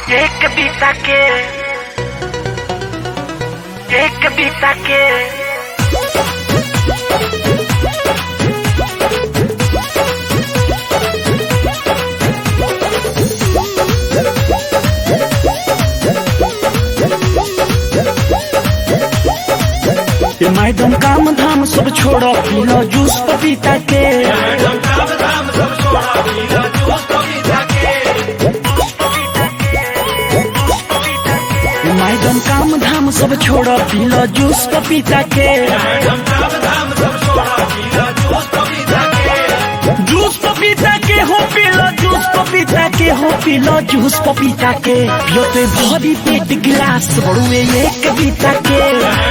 एक बीता के एक बीता के ये मैडम काम धाम सब छोड़ो पीलो जूस पपीता के ये मैडम काम धाम सब छोड़ो पीलो जूस पपीता के जूस पपीता के हो पीलो जूस पपीता के हो पीलो जूस पपीता के पियो ते भरी पेट गिलास बड़ुए एक बीता के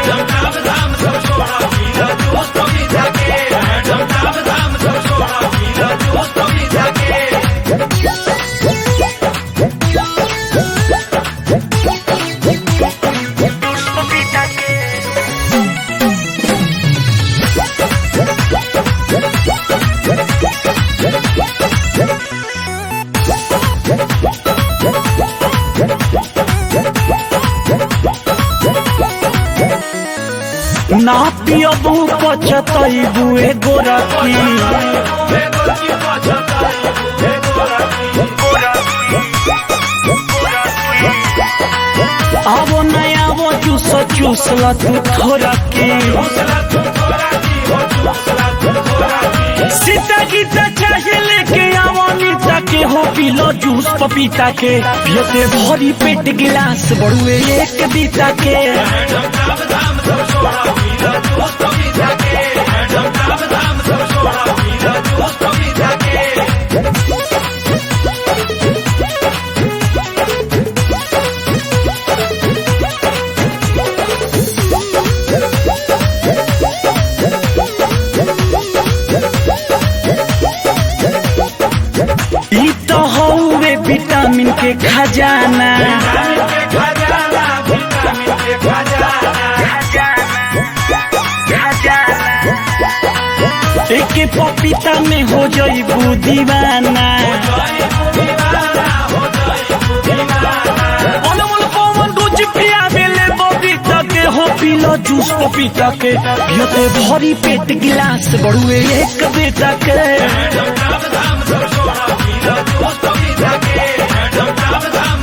जूस पपीता के ना पियबू पचतैबू एगो रखी आवो नया वो चूस चूस ल तू थोड़ा के सीता गीता चाहे लेके आवो नीता के हो पीलो जूस पपीता के पियते भरी पेट गिलास बड़ुए एक बीता के ई तो हौवे विटामिन के खजाना एक पपीता में हो जईबू दीवाना अनमोल पवन दूज पिया बेले बबीता के हो पीलो जूस पपीता के पियते भरी पेट गिलास बड़ुए एक बेटा के Dum dum dum, so so, dum dum dum, dum dum dum,